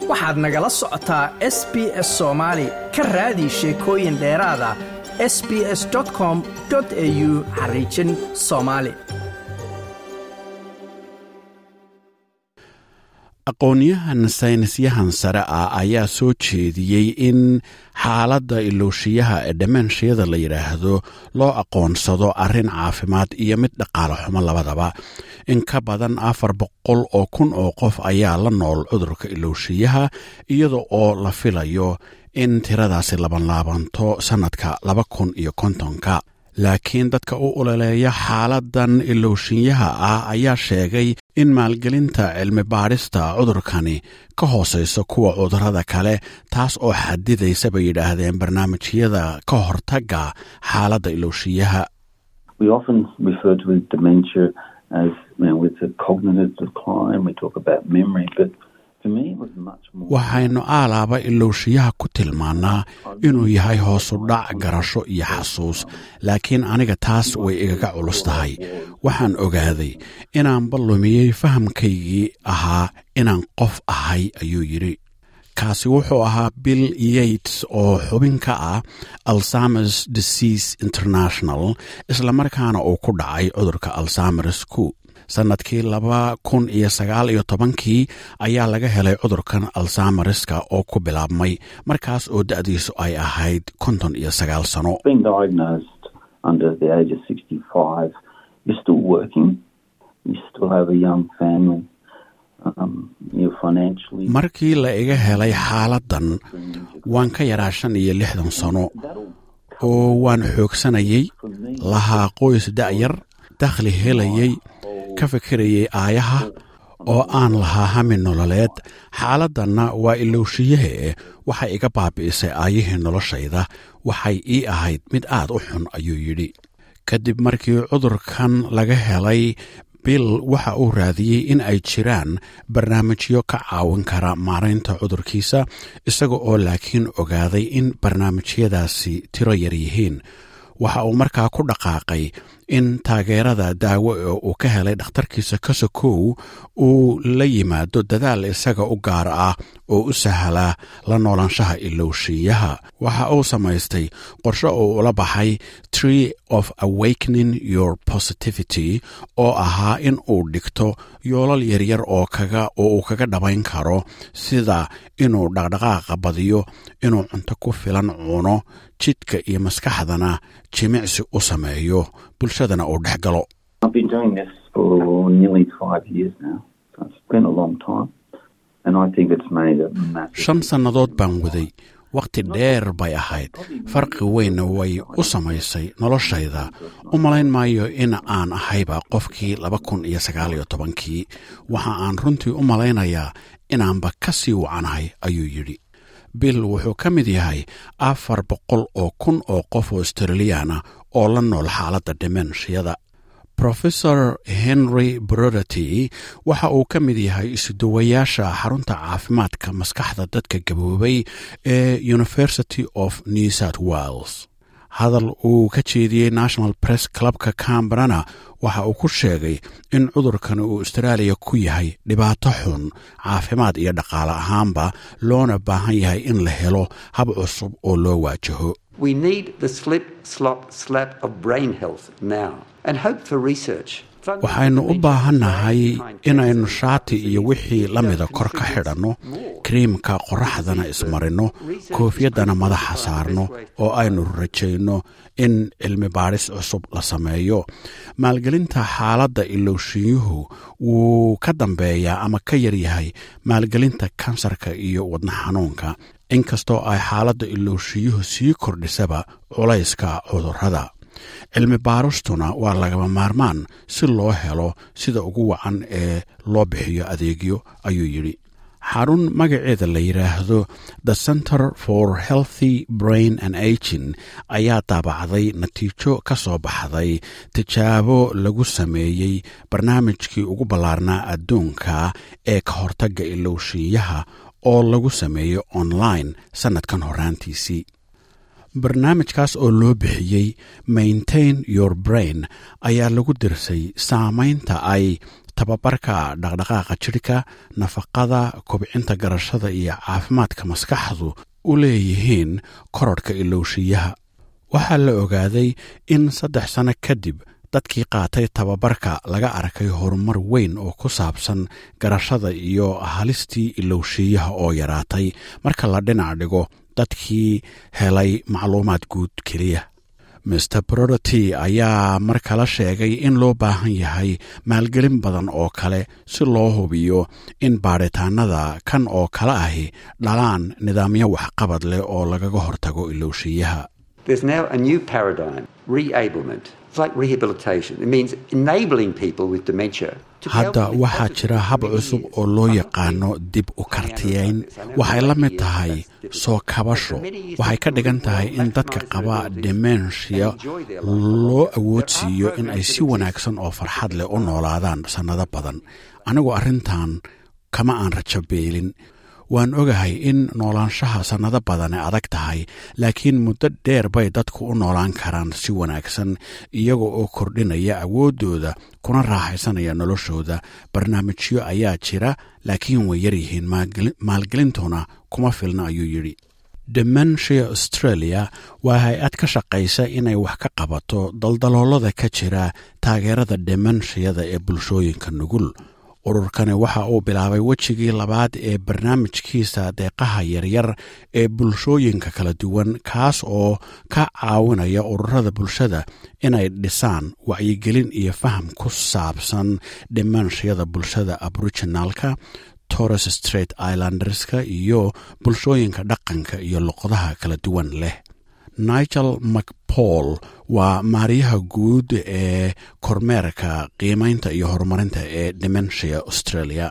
waxaad nagala socotaa s b s soomaali ka raadi sheekooyin dheeraada s b s com au xariijin soomaali aqoonyahan saynisyahan sare ah ayaa soo jeediyey in xaaladda ilooshiyaha ee dhamanshiyada la yidhaahdo loo aqoonsado arrin caafimaad iyo mid dhaqaale xumo labadaba in ka badan afar boqol oo kun oo qof ayaa la nool cudurka ilooshiyaha iyada oo la filayo in tiradaasi labanlaabanto sannadka laba kun iyo kontonka laakiin dadka u ololeeya xaaladan ilooshinyaha ah ayaa sheegay in maalgelinta cilmi baadhista cudurkani ka hoosayso kuwa cudurrada kale taas oo xadidaysa bay yidhaahdeen barnaamijyada ka hortagga xaaladda ilooshiyaha waxaynu aalaaba ilooshiyaha ku tilmaannaa inuu yahay hoosu dhac garasho iyo xasuus laakiin aniga taas way igaga culus tahay waxaan ogaaday inaanba lumiyey fahamkaygii ahaa inaan qof ahay ayuu yidhi kaasi wuxuu ahaa bill yates oo xubin ka ah alzamers disease international islamarkaana uu ku dhacay cudurka alzamers ku sannadkii laba kun iyo sagaal iyo tobankii ayaa laga helay cudurkan alzamariska oo ku bilaabmay markaas oo da'diisu ay ahayd konton iyo sagaal sano markii la iga helay xaaladdan waan ka yaraa shan iyo lixdan sano oo waan xoogsanayay lahaa qoys da'yar dakhli helayay ka fikirayay aayaha oo aan lahaa hami nololeed xaaladdanna waa ilowshiyahe waxay iga baabi'isay aayihii noloshayda waxay ii ahayd mid aad u xun ayuu yidhi kadib markii cudurkan laga helay bill waxa uu raadiyey in ay jiraan barnaamijyo ka caawin kara maaraynta cudurkiisa isaga oo laakiin ogaaday in barnaamijyadaasi tiro yar yihiin waxa uu markaa ku dhaqaaqay in taageerada daawo ee uu ka helay dhakhtarkiisa kasokow uu la yimaado dadaal isaga u gaar ah oo u sahla la noolaanshaha ilowshiyaha waxa uu samaystay qorshe uu ula baxay tree of awakening your positivity oo ahaa in uu dhigto yoolal yaryar oo kaga oo uu kaga dhabayn karo sida inuu dhaqdhaqaaqa badiyo inuu cunto ku filan cuno jidhka iyo maskaxdana jimicsi u sameeyo bulshadana uu dhex galo shan sannadood baan waday wakhti dheer bay ahayd farqi weynna way u samaysay noloshayda u malayn maayo in aan ahayba qofkii laba kun iyo sagaal iyo tobankii waxa aan runtii u malaynayaa inaanba ka sii wacanahay ayuu yidhi bill wuxuu ka mid yahay afar boqol oo kun oo qof oo australiyaana oo la nool xaaladda dhimenshiyada rofesor henry broderty waxa uu ka mid yahay isuduwayaasha xarunta caafimaadka maskaxda dadka gaboobay ee university of new south wales hadal uu ka jeediyey national press clubka cambrana waxa uu ku sheegay in cudurkan uu austraaliya ku yahay dhibaato xun caafimaad iyo dhaqaale ahaanba loona baahan yahay in la helo hab cusub oo loo waajaho waxaynu u baahannahay inaynu shaati iyo wixii la mida kor ka xidhanno kariimka qorraxdana ismarinno koofyaddana madaxa saarno oo aynu rajayno in cilmi baadhis cusub la sameeyo maalgelinta xaaladda ilowshiyuhu wuu ka dambeeyaa ama ka yaryahay maalgelinta kansarka iyo wadna xanuunka inkastoo ay xaaladda ilowshiyuhu sii kordhisaba culayska cudurrada cilmi baaristuna waa lagama maarmaan si loo helo sida ugu wacan ee loo bixiyo adeegyo ayuu yidhi xarun magaceeda la yidhaahdo the center for healthy brain and agin ayaa daabacday natiijo ka soo baxday tijaabo lagu sameeyey barnaamijkii ugu ballaarnaa adduunka ee ka hortagga ilowshiiyaha oo lagu sameeyo online sannadkan horaantiisii barnaamijkaas oo loo bixiyey maintain your brain ayaa lagu dirsay saamaynta ay tababarka dhaqdhaqaaqa jidhka nafaqada kobcinta garashada iyo caafimaadka maskaxdu u leeyihiin kororhka ilowshiyaha waxaa la ogaaday in saddex sanno kadib dadkii qaatay tababarka laga arkay horumar weyn oo ku saabsan garashada iyo halistii ilowshiyaha oo yaraatay marka la dhinac dhigo dadkii helay macluumaad guud keliya master broderty ayaa mar kale sheegay in loo baahan yahay maalgelin badan oo kale si loo hubiyo in baadhitaanada kan oo kale ahi dhalaan nidaamyo waxqabad leh oo lagaga hortago ilowshiyaha hadda waxaa jira hab cusub oo loo yaqaano dib u kartiyayn waxay la mid tahay soo kabasho waxay ka dhigan tahay in dadka qaba demensia loo awoodsiiyo in ay si wanaagsan oo farxad leh u noolaadaan sannado badan anigu arrintan kama aan rajo beelin waan ogahay in noolaanshaha sannado badane adag tahay laakiin muddo dheer bay dadku u noolaan karaan si wanaagsan iyaga oo kordhinaya awooddooda kuna raaxaysanaya noloshooda barnaamijyo ayaa jira laakiin way yaryihiin maalgelintuna kuma filna ayuu yidhi dementia australia waa hay-ad ka shaqaysa inay wax ka qabato daldaloolada ka jira taageerada demenshiyada ee bulshooyinka nugul ururkani waxa uu bilaabay wejigii labaad ee barnaamijkiisa deeqaha yaryar ee bulshooyinka kala duwan kaas oo ka caawinaya ururada bulshada inay dhisaan wacyigelin iyo faham ku saabsan dhimanshiyada bulshada aboriginalka torres straight islanderska iyo bulshooyinka dhaqanka iyo luqadaha kala duwan leh nigel macpaul waa maariyaha guud ee kormeerka qiimaynta iyo horumarinta ee dementia australia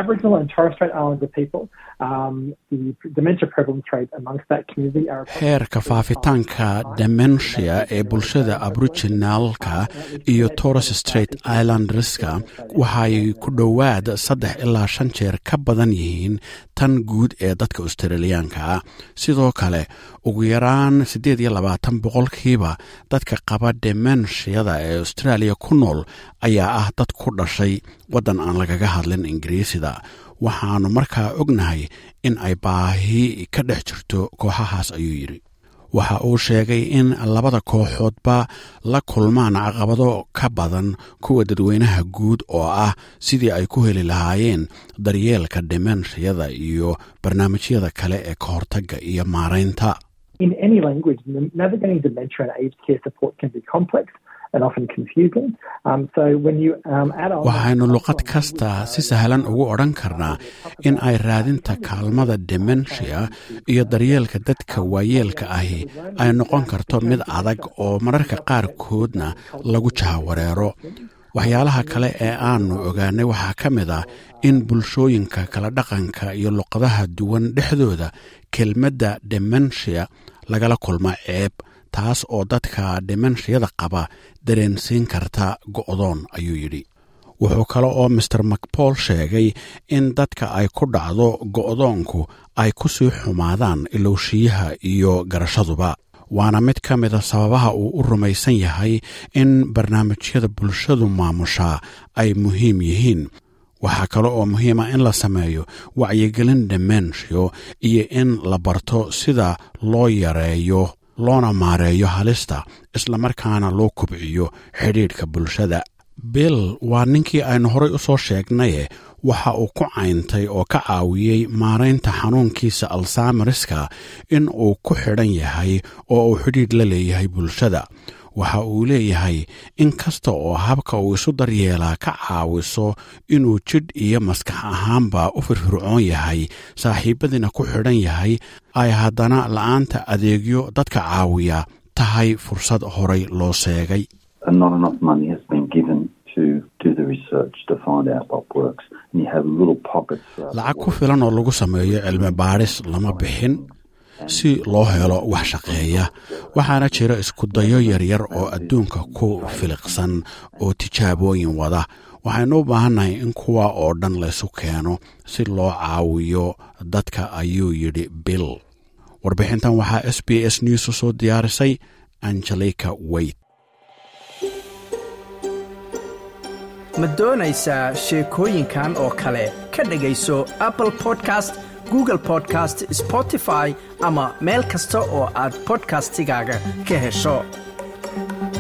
heerka faafitaanka dementia ee bulshada aboriginalka iyo torres straight islanderska waxay ku dhowaad saddex ilaa shan jeer ka badan yihiin tan guud ee dadka australiyaanka ah sidoo kale ugu yaraan siddeed iyo labaatan boqolkiiba dadka qaba demenshiyada ee australia ku nool ayaa ah dad ku dhashay waddan aan lagaga hadlin ingiriisida waxaannu markaa ognahay in ay baahi ka dhex jirto kooxahaas ayuu yidhi waxa uu sheegay in labada kooxoodba la kulmaan caqabado ka badan kuwa dadweynaha guud oo ah sidii ay ku heli lahaayeen daryeelka demenshiyada iyo barnaamijyada kale ee ka hortagga iyo maaraynta waxaynu luqad kasta si sahlan ugu odhan karnaa in ay raadinta kaalmada dementia iyo daryeelka dadka waayeelka ahi ay noqon karto mid adag oo mararka qaarkoodna lagu jahawareero waxyaalaha kale ee aanu ogaanay waxaa ka mid ah in bulshooyinka kala dhaqanka iyo luqadaha duwan dhexdooda kelmadda dementia lagala kulmo ceeb taas oo dadka demenshiyada qaba dareensiin karta go'doon ayuu yidhi wuxuu kale oo master macpaul sheegay in dadka ay ku dhacdo go'doonku ay ku sii xumaadaan ilowshiyaha iyo garashaduba waana mid ka mida sababaha uu u rumaysan yahay in barnaamijyada bulshadu maamushaa ay muhiim yihiin waxaa kale oo muhiima in la sameeyo wacyigelin demensio iyo in la barto sida loo yareeyo loona maareeyo halista islamarkaana loo kobciyo xidhiidhka bulshada bill waa ninkii aynu horay u soo sheegnaye waxa uu ku cayntay oo ka caawiyey maaraynta xanuunkiisa alsamariska in uu ku xidhan yahay oo uu xidhiidh la leeyahay bulshada waxa uu leeyahay in kasta oo habka uu isu daryeelaa ka caawiso inuu jidh iyo maskax ahaanba u firfircoon yahay saaxiibadiina ku xidhan yahay ay haddana la'aanta adeegyo dadka caawiya tahay fursad horay loo seegay lacag ku filan oo lagu sameeyo cilmi baadhis lama bixin si loo helo wax shaqeeya waxaana jira iskudayo yaryar oo adduunka ku filiqsan oo tijaabooyin wada waxaynu u baahannahay in kuwa oo dhan laysu keeno si loo caawiyo dadka ayuu yidhi bill warbixintan waxaa s b s news u soo diyaarisay angelika weyt ma doonaysaa sheekooyinkan oo kale ka dhegayso apple podcast google podcast spotify ama meel kasta oo aad bodkastigaaga ka hesho